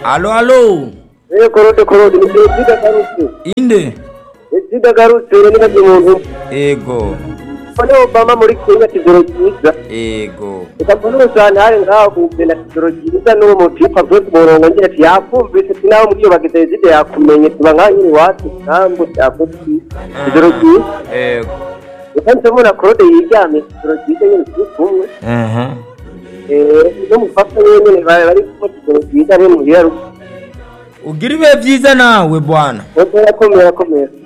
alo alo yewe korode korode ni perezida garutse inde perezida garutse ni muntu ego mbone obama muri kenya kizoro cyiza ego reka mbone cyane hari nkahumbe na kizoro cyiza n'uwo mupika byose murongo ngira ati yakumvise si nawe muri iyo bageze perezida yakumenye tuba nka nyiri iwacu ntabwo byakoze kizoro cyiza ego reka nsemo na korode yiryamye kizoro cyiza nyine turi kumwe aha n'umufasha nyine bari bari gufata kizoro cyiza ari mu birarugu ugira ibihe byiza nawe bwana ubwo yakomeye akomeye